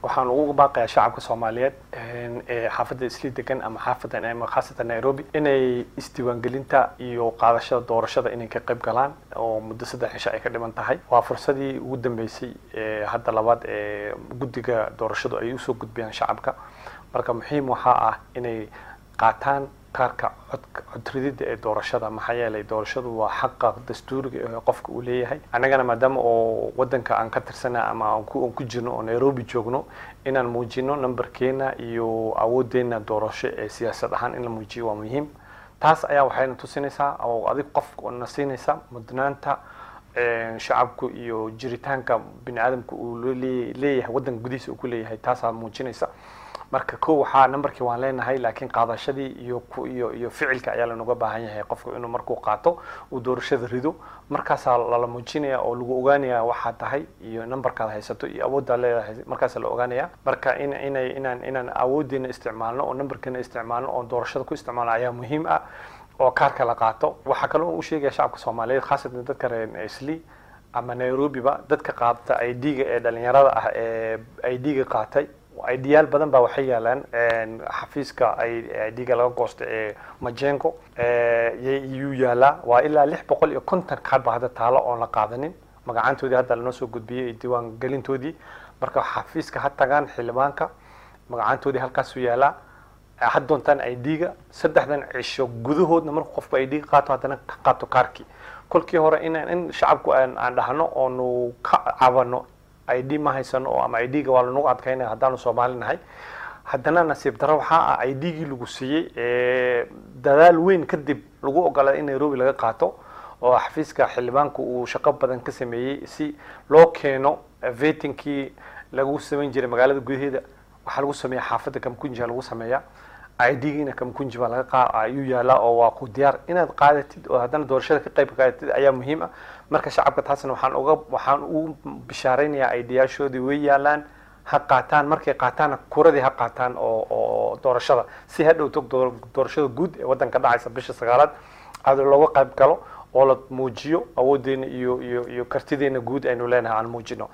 waxaan ugu baaqayaa shacabka soomaaliyeed ee xaafadda isli degan ama xaafadan ama khaasatan nairobi inay isdiiwaangelinta iyo qaadashada doorashada inay ka qayb galaan oo muddo saddex cisho ay ka dhiman tahay waa fursadii ugu dambeysay ee hadda labaad ee guddiga doorashadu ay usoo gudbiyaan shacabka marka muhiim waxaa ah inay qaataan kaarka codridida ee doorashada maxaa yeelay doorashadu waa xaqa dastuuriga ee qofka uu leeyahay annagana maadaama oo wadanka aan ka tirsana ama aan ku jirno oo nairobi joogno inaan muujino numberkeena iyo awoodeena doorasho ee siyaasad ahaan in la muujiyo waa muhiim taas ayaa waxayna tusinaysaa oo adig qof na siinaysa mudnaanta shacabku iyo jiritaanka bini aadamka uu leeyahay wadanka gudihiisa uu ku leeyahay taasaa muujinaysa marka ko waxaa numberkii waan leenahay laakiin qaadashadii iyo iyo iyo ficilka ayaa lanoga baahan yahay qofku inuu markuu qaato uu doorashada rido markaasaa lala muujinaya oo lagu ogaanaya waxaa tahay iyo numberkaad haysato iyo awooddaa leedahay markaasaa la ogaanaya marka in inay inaan inaan awoodeena isticmaalno oo numberkeena isticmaalno oo doorashada ku isticmaalno ayaa muhiim ah oo kaarka la qaato waxaa kaloo u sheegaya shacabka soomaaliyeed khaasatan dadka reer isli ama nairobiba dadka qaadata i d-ga ee dhalinyarada ah ee i d-ga qaatay idyaal badan baa waxay yaalaan xafiiska idga laga goosta ee majengo yuu yaalaa waa ilaa lix boqol iyo konton kaad ba hadda taalo oon la qaadanin magacaantoodii hadda lanoo soo gudbiyey diiwaan gelintoodii marka xafiiska ha tagaan xildhibaanka magacaantoodii halkaasuu yaalaa had doontaan idga saddexdan cisho gudahoodna markuu qofku idga qaato haddana ka qaato kaarkii kolkii hore in in shacabku aan dhahno oonu ka cabano id ma haysano oo ama idga waa lanagu adkaynaya haddaanu soomaali nahay haddana nasiib daro waxaa ah idgii lagu siiyey dadaal weyn kadib lagu ogolaaday in nairobi laga qaato oo xafiiska xildhibaanku uu shaqo badan ka sameeyey si loo keeno vetinkii lagu samayn jiray magaalada gudaheeda waxaa lagu sameeya xaafadda kamkunjia lagu sameeya idgiina kamkunji baa laga qaa ayuu yaalaa oo waa ku diyaar inaad qaadatid oo haddana doorashada ka qayb qaadatid ayaa muhiim ah marka shacabka taasna waxaan uga waxaan ugu bishaaraynayaa idiyaashoodii way yaalaan ha qaataan markay qaataanna kuradii ha qaataan oo oo doorashada si ha dhowto doorashada guud ee waddanka dhacaysa bisha sagaalaad aad looga qayb galo oo la muujiyo awoodeena iyo iyo iyo kartideena guud aynu leenahay aan muujino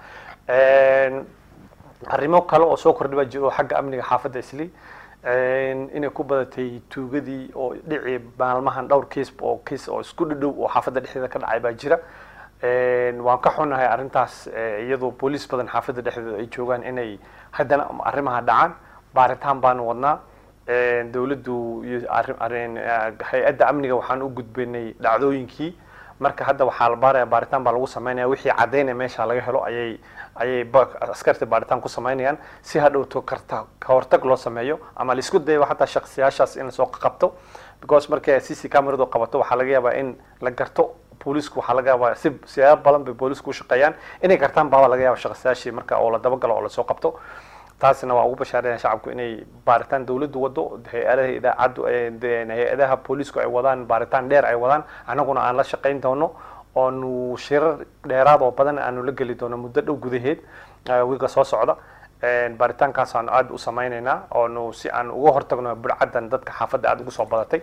arrimo kale oo soo kordhi baa jiro xagga amniga xaafadda isli inay ku badatay tuugadii oo dhici maalmahan dhowr kiis oo kiis oo isku dhadhow oo xaafadda dhexdeeda ka dhacay baa jira waan ka xunahay arrintaas iyadoo booliis badan xaafadda dhexdeeda ay joogaan inay haddana arrimaha dhacaan baaritaan baanu wadnaa dawladdu iyo hay-adda amniga waxaan u gudbinay dhacdooyinkii marka hadda waxaa la baaraya baaritaan baa lagu samaynaya wixii caddaynaya meesha laga helo ayay ayay askarta baaritaan ku samaynayaan si hadhowto karta ka hortag loo sameeyo ama la isku dayo xataa shaksiyaashaas in lasoo qabto because markay c c cameradu qabato waxaa laga yaabaa in la garto boolisku waxaa laga yaabaa si siyaabo badan bay boolisku u shaqeeyaan inay gartaan baaba laga yaaba shaksiyaashii marka oo la dabagalo oo lasoo qabto taasna waa ugu bashaaraya shacabku inay baaritaan dawladdu wado hay-adaha idaacaddu hay-adaha boolisku ay wadaan baaritaan dheer ay wadaan annaguna aan la shaqayn doono oonu shirar dheeraad oo badan aanu la geli doono muddo dhow gudaheed wiiga soo socda baaritaankaas aanu aada u samaynaynaa oonu si aan uga hortagno budcaddan dadka xaafadda aada ugu soo badatay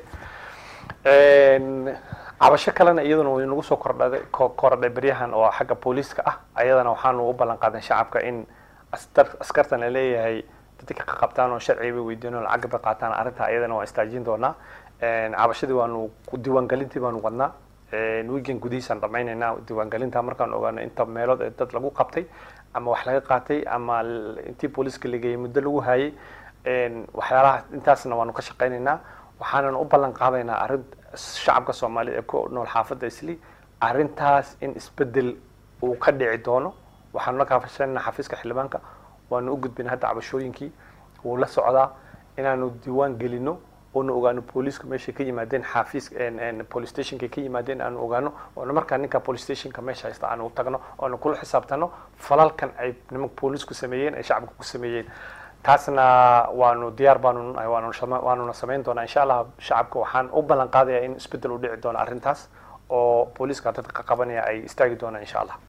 cabasho kalena iyaduna way nagu soo kordhaday korodhay beryahan oo xagga booliiska ah ayadana waxaanu u ballan qaadan shacabka in askartan la leeyahay dadka ka qabtaan oo sharciga bay weydiin oo lacag bay qaataan arrinta ayadana waan istaajin doonaa cabashadii waanu diiwaangelintii baanu wadnaa weekend gudihiisaan dhamaynaynaa diiwaangelinta markaan ogaano inta meelood ee dad lagu qabtay ama wax laga qaatay ama intii booliiska lageeyey muddo lagu hayay waxyaalaha intaasna waanu ka shaqaynaynaa waxaanan u ballan qaadaynaa arrin shacabka soomaaliyed ee ku nool xaafadda isli arrintaas in isbedel uu ka dhici doono waxaanu la kaafashanayna xafiiska xildhibaanka waanu u gudbina hadda cabashooyinkii wuu la socdaa inaanu diiwaan gelino oonu ogaano booliisku meeshay ka yimaadeen xafiis police stationka ka yimaadeen aanu ogaano oona markaa ninka police stationka meesha haysta aanu tagno oonu kula xisaabtano falalkan ay nimanka booliisku sameeyeen ay shacabka ku sameeyeen taasna waanu diyaar baanu nahay waanuna samayn doonaa insha allah shacabka waxaan u ballan qaadayaa in isbedel u dhici doono arrintaas oo booliiska dadka qabanaya ay istaagi doonaan insha allah